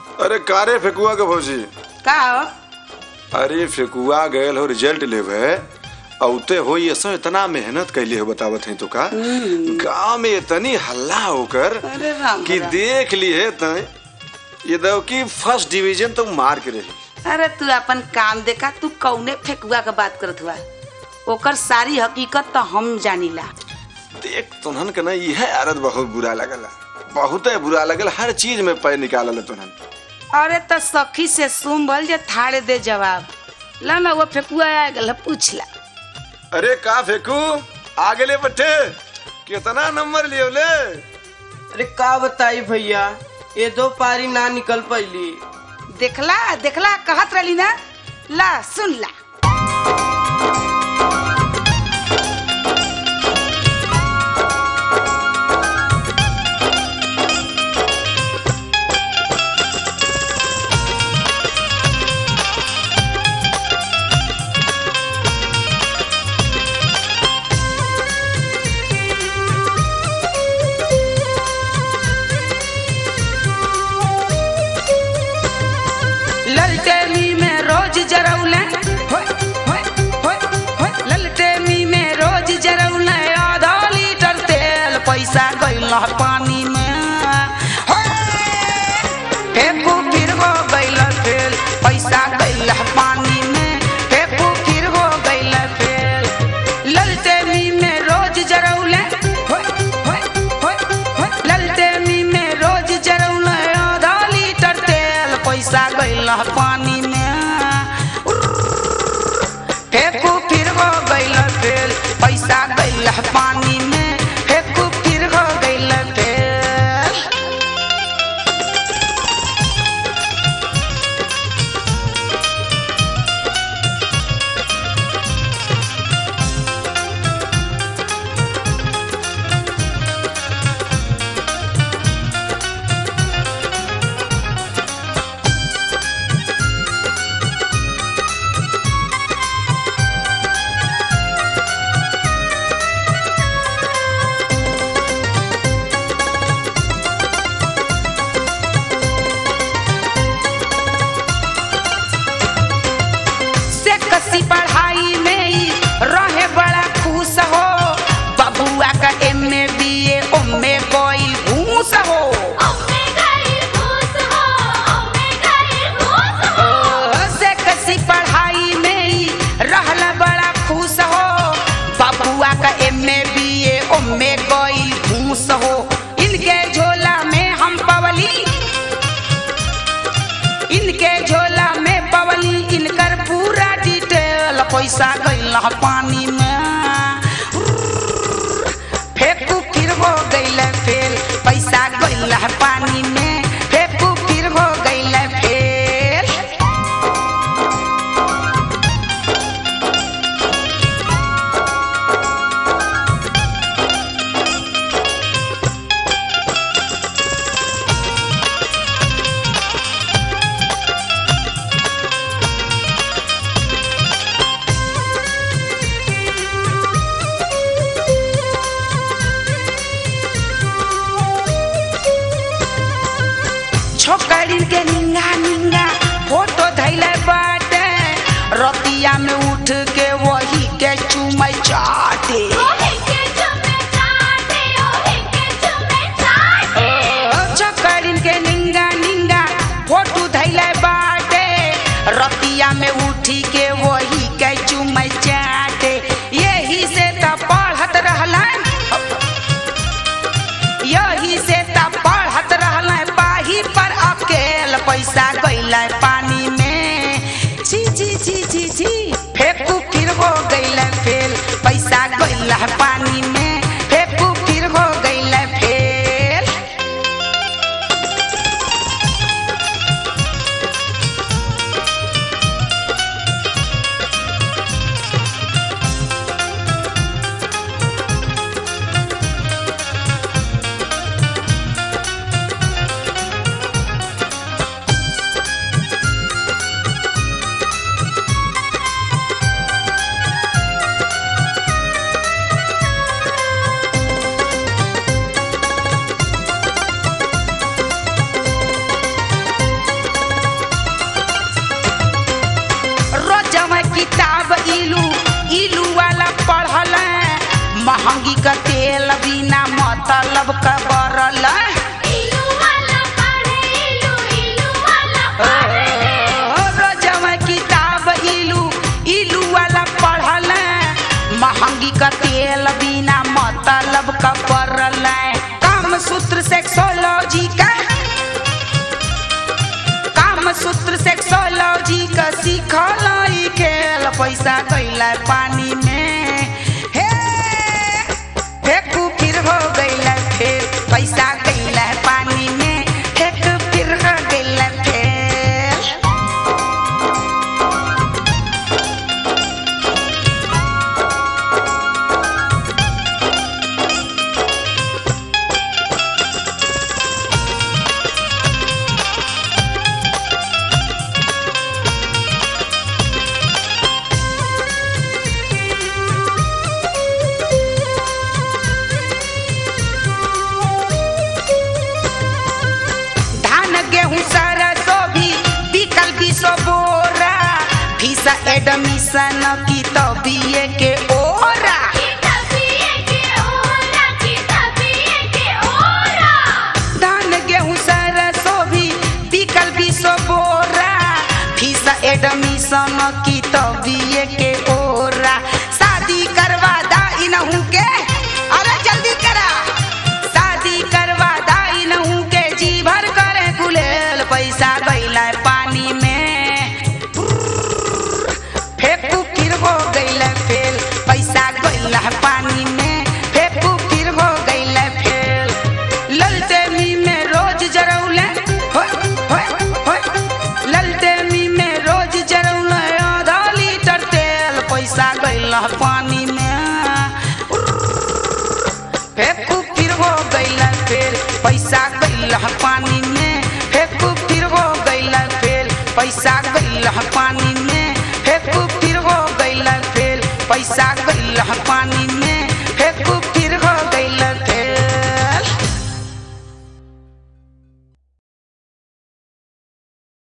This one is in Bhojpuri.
अरे कारे फेकुआ के भौजी का हो अरे फेकुआ गयल हो रिजल्ट लेवे औते हो ये सब इतना मेहनत कैले हो बतावत है तो का गांव में इतनी हल्ला होकर अरे राम कि राम। देख लिए तय ये दो कि फर्स्ट डिवीजन तो मार के रही अरे तू अपन काम देखा तू कौने फेकुआ के बात करत हुआ ओकर सारी हकीकत तो हम जानीला देख तुनहन के ना यह आदत बहुत बुरा लगला बहुत बुरा लगल हर चीज में पैर निकालल तुनहन अरे तो सखी से सुम्बल जे थाड़े दे जवाब ला ना वो फेकुआ आ गल पूछ ला अरे का फेकू आगे ले बट्टे कितना नंबर लियो ले अरे का बताई भैया ये दो पारी ना निकल पैली देखला देखला कहत रही ना ला सुन ला ललटेनी में रोज जरौले होय, होय, होय, होय। ललटेनी में रोज जरौले आधा लीटर तेल पैसा गइल पानी में होय। फेंकू फिर हो गइल फेल पैसा गइल पानी में फेंकू फिर हो गइल फेल ललटेनी में रोज जरौले होय, होय, होय, होय। ललटेनी में रोज जरौले आधा लीटर तेल पैसा गइल पानी में फेंकू फिर हो गइल फेल पैसा गइल पानी में फेंकू फिर हो गइल फेल से कसी पढ़ाई में ही रहे बड़ा खुश हो बबुआ का एम ए बी ए ओमे कोई घूस हो ओ, से कसी पढ़ाई में ही रहला बड़ा खुश हो बबुआ का एम ए बी ए ओमे कोई घूस हो इनके झोला में हम पवली इनके झोला में पवली इनकर पूरा डिटेल पैसा गइल पानी में फेंकू फिर हो गइल फेल पैसा गइल पानी में फेंकू फिर हो गइल फेल छोकरिन के निंगा निंगा फोटो धैले बाटे रतिया में उठ के वही के चुमै चाटे ओ, छोकरिन के निंगा निंगा फोटो धैले बाटे रतिया में उठी के वही के चुमै चाटे यही से त पढ़त रहलन यही से त पढ़त रहल पाही पर अकेल पैसा गइल पानी में छी छी छी छी छी फेंकू फिर हो गइल फेल पैसा गइल पानी में फेंकू फिर हो गइल फेल किताब इलू इलू वाला पढ़ल महंगी का तेल बिना मतलब का बरल इलू वाला पढ़े इलू इलू वाला पढ़े रोजवा किताब इलू इलू वाला पढ़ल महंगी का तेल बिना मतलब का बरल काम सूत्र सेक्सोलॉजी का काम सूत्र सेक्सोलॉजी का सीखल ई खेल पैसा गईला पानी में हे फेंकू फिर हो गईला फिर पैसा गईला पानी में फेंक फिर हो गईला फिर धान गेहूं सरसों भी बिकल बीसो बोरा फीसा एडमिशन की तो बीए के ओरा किताबिए के ओरा किताबिए के ओरा धान गेहूं सरसों भी बिकल बीसो बोरा फीसा एडमिशन की तो बीए के ओरा शादी करवा दा इनहू के अरे जल्दी करा शादी करवा दा इनहू के जी भर करे गुलेल पैसा गईला पानी में फेंकू फिर हो गईला फेल पैसा गईला पानी में फेंकू फिर हो गईला फेल ललटेमी में रोज जरौले होय होय होय ललटेमी में रोज जरौले आधा लीटर तेल पैसा गईला पानी में फेंकू फिर हो गईला फेल पैसा गईला पानी में फेंकू फिर हो गईला फेल पैसा गईला पानी में फेंकू फिर हो गईला फेल पैसा गईला पानी